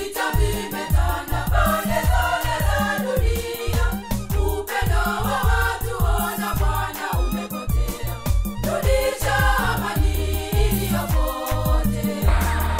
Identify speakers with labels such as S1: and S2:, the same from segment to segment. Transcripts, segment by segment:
S1: vita vimetanda pande zote za dunia. Upendo wa watu ona Bwana umepotea. Rudisha amani iliyopotea.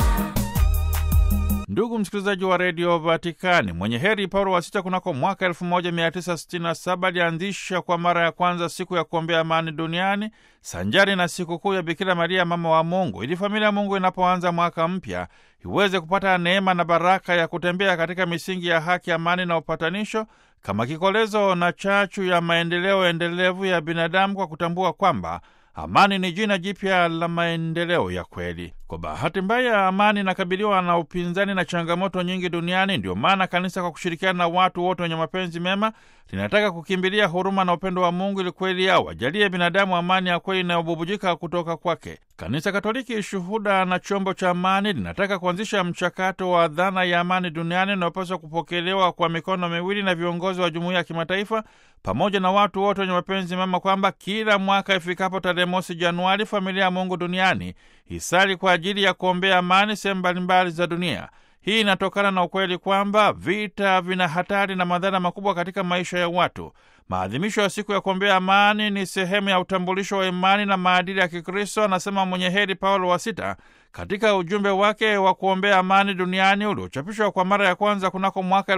S2: Ndugu msikilizaji wa redio Vatikani, mwenye heri Paulo wa Sita kunako mwaka 1967 alianzisha kwa mara ya kwanza siku ya kuombea amani duniani sanjari na sikukuu ya Bikira Maria mama wa Mungu, ili familia ya Mungu inapoanza mwaka mpya iweze kupata neema na baraka ya kutembea katika misingi ya haki, amani na upatanisho kama kikolezo na chachu ya maendeleo endelevu ya binadamu, kwa kutambua kwamba amani ni jina jipya la maendeleo ya kweli. Kwa bahati mbaya, amani inakabiliwa na upinzani na changamoto nyingi duniani. Ndio maana kanisa kwa kushirikiana na watu wote wenye mapenzi mema linataka kukimbilia huruma na upendo wa Mungu ili kweli yao wajalie binadamu amani ya kweli inayobubujika kutoka kwake. Kanisa Katoliki, shuhuda na chombo cha amani, linataka kuanzisha mchakato wa dhana ya amani duniani inayopaswa kupokelewa kwa mikono miwili na viongozi wa jumuiya ya kimataifa pamoja na watu wote wenye mapenzi mema, kwamba kila mwaka ifikapo tarehe mosi Januari, familia ya Mungu duniani isali kwa ajili ya kuombea amani sehemu mbalimbali za dunia. Hii inatokana na ukweli kwamba vita vina hatari na madhara makubwa katika maisha ya watu. Maadhimisho ya siku ya kuombea amani ni sehemu ya utambulisho wa imani na maadili ya Kikristo, anasema mwenye heri Paulo wa Sita katika ujumbe wake wa kuombea amani duniani uliochapishwa kwa mara ya kwanza kunako mwaka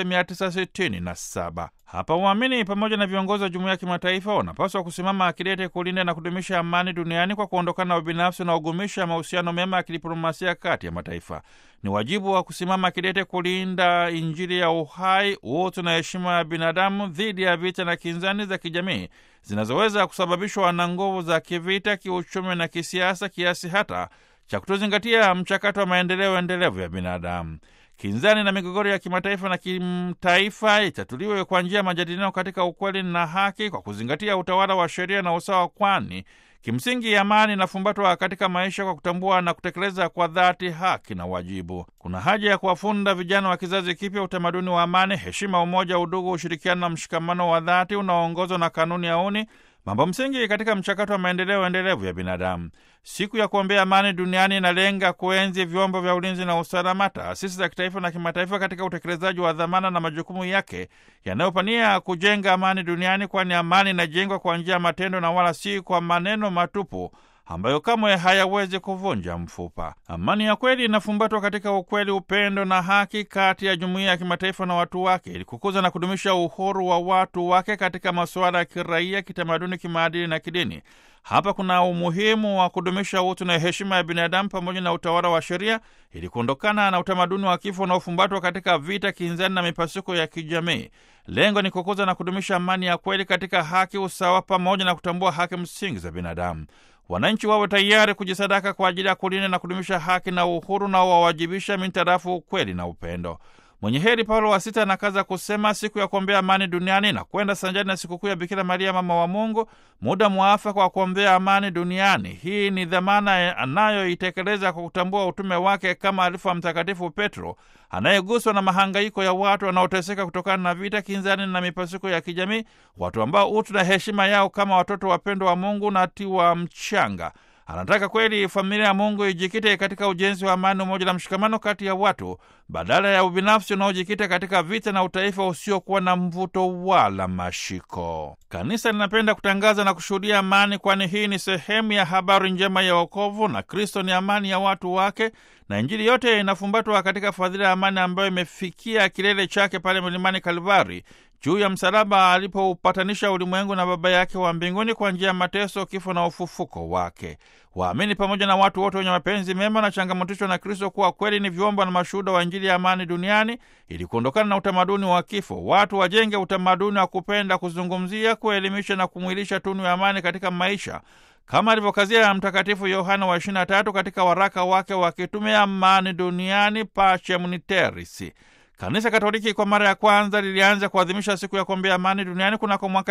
S2: 1967. Hapa waamini pamoja na viongozi wa jumuiya ya kimataifa wanapaswa kusimama akidete kulinda na kudumisha amani duniani kwa kuondokana na ubinafsi na ugumisha mahusiano mema ya kidiplomasia kati ya mataifa. Ni wajibu wa kusimama akidete kulinda Injili ya uhai, utu na heshima ya binadamu dhidi ya vita na kinzani za kijamii zinazoweza kusababishwa na nguvu za kivita, kiuchumi na kisiasa, kiasi hata cha kutozingatia mchakato wa maendeleo endelevu ya binadamu. Kinzani na migogoro ya kimataifa na kimtaifa itatuliwe kwa njia ya majadiliano katika ukweli na haki, kwa kuzingatia utawala wa sheria na usawa, kwani kimsingi amani inafumbatwa katika maisha kwa kutambua na kutekeleza kwa dhati haki na wajibu. Kuna haja ya kuwafunda vijana wa kizazi kipya utamaduni wa amani, heshima, umoja, udugu, ushirikiano na mshikamano wa dhati unaoongozwa na kanuni ya uni mambo msingi katika mchakato wa maendeleo endelevu ya binadamu. Siku ya kuombea amani duniani inalenga kuenzi vyombo vya ulinzi na usalama, taasisi za kitaifa na kimataifa katika utekelezaji wa dhamana na majukumu yake yanayopania kujenga amani duniani, kwani amani inajengwa kwa njia ya matendo na wala si kwa maneno matupu ambayo kamwe hayawezi kuvunja mfupa. Amani ya kweli inafumbatwa katika ukweli, upendo na haki kati ya jumuiya ya kimataifa na watu wake, ili kukuza na kudumisha uhuru wa watu wake katika masuala ya kiraia, kitamaduni, kimaadili na kidini. Hapa kuna umuhimu wa kudumisha utu na heshima ya binadamu pamoja na utawala wa sheria, ili kuondokana na utamaduni wa kifo unaofumbatwa katika vita, kinzani na mipasuko ya kijamii. Lengo ni kukuza na kudumisha amani ya kweli katika haki, usawa pamoja na kutambua haki msingi za binadamu. Wananchi wawe tayari kujisadaka kwa ajili ya kulinda na kudumisha haki na uhuru na wawajibisha mintarafu ukweli na upendo. Mwenye heri Paulo wa Sita anakaza kusema siku ya kuombea amani duniani na kwenda sanjani na sikukuu ya Bikira Maria mama wa Mungu, muda mwafaka wa kuombea amani duniani. Hii ni dhamana anayoitekeleza kwa kutambua utume wake kama alifu wa Mtakatifu Petro anayeguswa na mahangaiko ya watu wanaoteseka kutokana na vita, kinzani na mipasuko ya kijamii, watu ambao utu na heshima yao kama watoto wapendwa wa Mungu na tiwa mchanga. Anataka kweli familia ya Mungu ijikite katika ujenzi wa amani, umoja na mshikamano kati ya watu badala ya ubinafsi unaojikita katika vita na utaifa usiokuwa na mvuto wala mashiko. Kanisa linapenda kutangaza na kushuhudia amani, kwani hii ni sehemu ya habari njema ya wokovu, na Kristo ni amani ya watu wake, na Injili yote inafumbatwa katika fadhila ya amani ambayo imefikia kilele chake pale mlimani Kalvari juu ya msalaba alipoupatanisha ulimwengu na Baba yake wa mbinguni kwa njia ya mateso, kifo na ufufuko wake. Waamini pamoja na watu wote wenye mapenzi mema na changamotishwa na Kristo kuwa kweli ni vyombo na mashuhuda wa Injili ya amani duniani, ili kuondokana na utamaduni wa kifo. Watu wajenge utamaduni wa kupenda, kuzungumzia, kuelimisha na kumwilisha tunu ya amani katika maisha kama alivyokazia Mtakatifu Yohana wa 23 katika waraka wake wa kitume Amani Duniani, Pacem in Terris. Kanisa Katoliki kwa mara ya kwanza lilianza kuadhimisha siku ya kuombea amani duniani kunako mwaka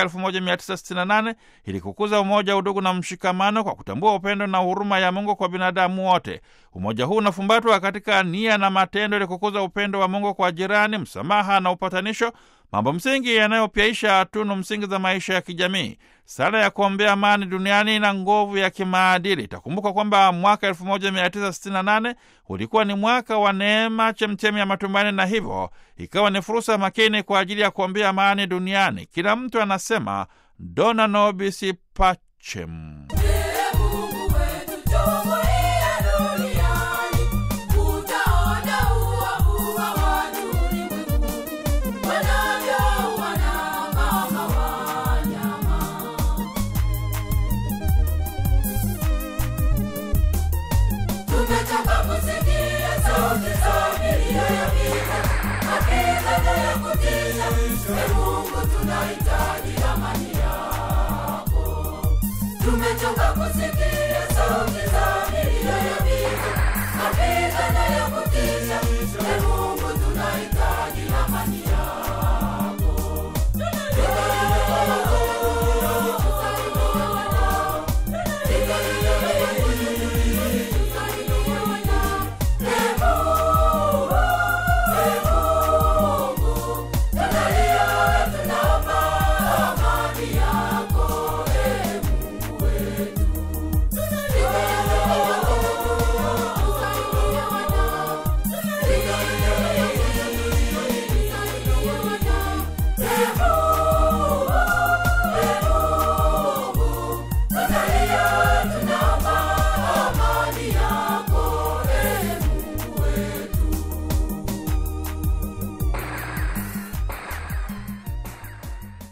S2: 1968 ili kukuza umoja, udugu na mshikamano kwa kutambua upendo na huruma ya Mungu kwa binadamu wote. Umoja huu unafumbatwa katika nia na matendo ili kukuza upendo wa Mungu kwa jirani, msamaha na upatanisho, mambo msingi yanayopyaisha tunu msingi za maisha ya kijamii. Sala ya kuombea amani duniani na nguvu ya kimaadili. Itakumbuka kwamba mwaka 1968 ulikuwa ni mwaka wa neema, chemchemi ya matumaini, na hivyo ikawa ni fursa makini kwa ajili ya kuombea amani duniani. Kila mtu anasema dona nobis pacem.
S1: Ee Mungu wetu, chungulia duniani, utaona uovu wa watu ulimwenguni, wanavyouana kama wanyama. Tumechoka kusikia sauti za milio ya vita, mapigano ya kutisha. Ee Mungu tunahitaji